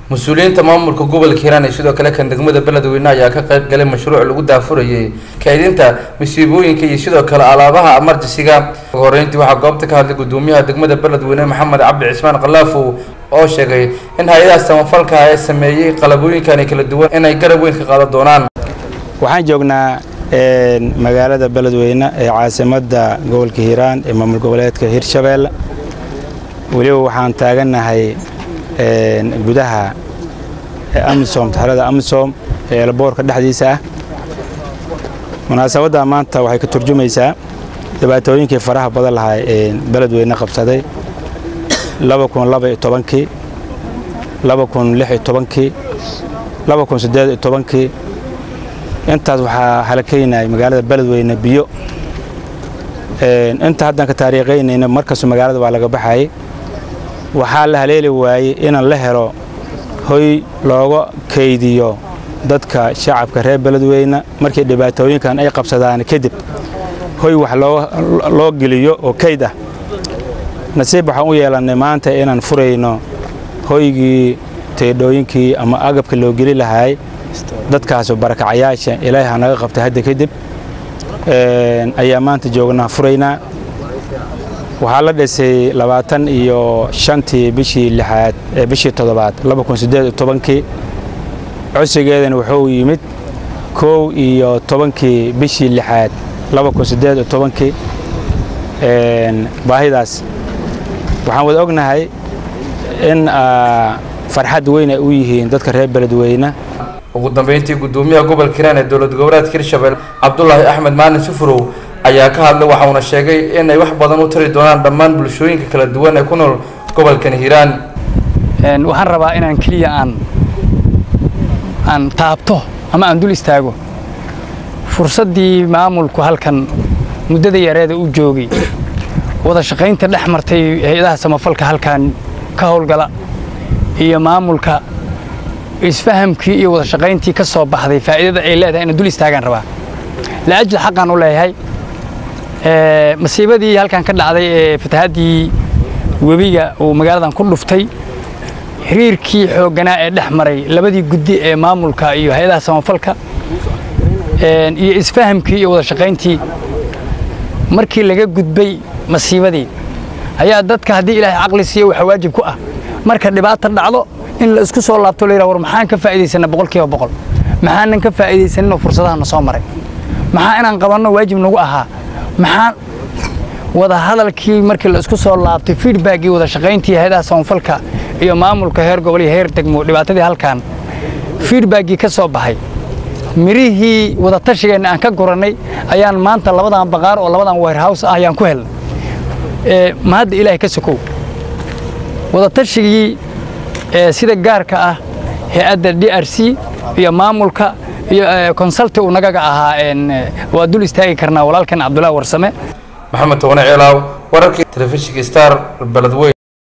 mas-uuliyiinta maamulka gobolka hiiraan iyo sidoo kale kan degmada beledweyne ayaa ka qayb galay mashruuc lagu daafurayay kaydinta masiibooyinka iyo sidoo kale alaabaha amarjisiga ugu horeyntii waxaa goobta ka hadlay gudoomiyaha degmada beledweyne maxamed cabdi cismaan kalaafow oo sheegay in hay-adaha samafalka ee sameeyey qalabooyinkani kala duwan inay garab weyn ka qaadan doonaan waxaan joognaa magaalada beledweyne ee caasimadda gobolka hiiraan ee maamul goboleedka hirshabeelle weliba waxaan taagannahay gudaha amisom taxrada amisom ee elboorka dhexdiisa ah munaasabadda maanta waxay ka turjumaysaa dhibaatooyinkii faraha badan lahaa ee beledweyne qabsaday kii kii kii intaas waxaa halakaynay magaalada beledweyne biyo inta haddaan ka taariikhaynayna markastu magaalada waa laga baxayay waxaa la haleeli waayey inaan la helo hoy looga kaydiyo dadka shacabka reer beledweyne markii dhibaatooyinkan ay qabsadaan kadib hoy wax loo geliyo oo kayd ah nasiib waxaan u yeelannay maanta inaan furayno hoygii teedhooyinkii ama agabka loo geli lahaay dadkaas barakacayaasha ilaahay ha naga qabtay hadda kadib ayaa maanta joognaa furaynaa waxaa la dhisay labaatan iyo shantii bishii lixaad ee bishii toddobaad kii codsigeedana wuxuu yimid kow iyo tobankii bishii lixaad kii baahidaas waxaan wada ognahay in farxad weyn ay u yihiin dadka reer beledweyne ugu dambeyntii gudoomiyaha gobolka hiiraan ee dowlad goboleedka hirshabelle cabdulaahi axmed maalin sufurow ayaa ka hadlay waxauna sheegay inay wax badan u tari doonaan dhammaan bulshooyinka kala duwan ee ku nool gobolkan hiiraan waxaan rabaa inaan keliya aan aan taabto ama aan dul istaago fursaddii maamulku halkan muddada yareeda u joogay wada shaqaynta dhex martay hay-adaha samafalka halkan ka howlgala iyo maamulka isfahamkii iyo wada shaqayntii ka soo baxday faa'iidada ay leedahay inaan dul istaagaan rabaa laajli xaqaan u leeyahay masiibadii halkan ka dhacday ee fatahaddii webiga uu magaaladan ku dhuftay xiriirkii xoogganaa ee dhex maray labadii guddi ee maamulka iyo hay-adaha samafalka iyo isfahamkii iyo wada shaqayntii markii laga gudbay masiibadii ayaa dadka haddii ilaahay caqli siiyo waxaa waajib ku ah marka dhibaata dhacdo in la isku soo laabto la yidhaha war maxaan ka faa'iidaysanna boqolkiiba boqol maxaanan ka faa'iidaysaninoo fursadahana soo maray maxaa inaan qabanno waajib nagu ahaa maxaan wada hadalkii markii la isku soo laabtay feedbackii wada shaqayntii hay-adaha samafalka iyo maamulka heer gobol iyo heer degmo dhibaatadii halkan feedbackii ka soo baxay mirihii wada tashigeenna aan ka gurannay ayaan maanta labadan baqaar oo labadan warehouse ah ayaan ku helnay ma hadda ilaahay ka sokow wada tashigii sida gaarka ah hay-adda d r c iyo maamulka iyo consulti uu nagaga ahaa waa dul istaagi karnaa walaalkan cabdullahi warsame maxamed toone ceelaaw wararkii telefishinka star beledweyn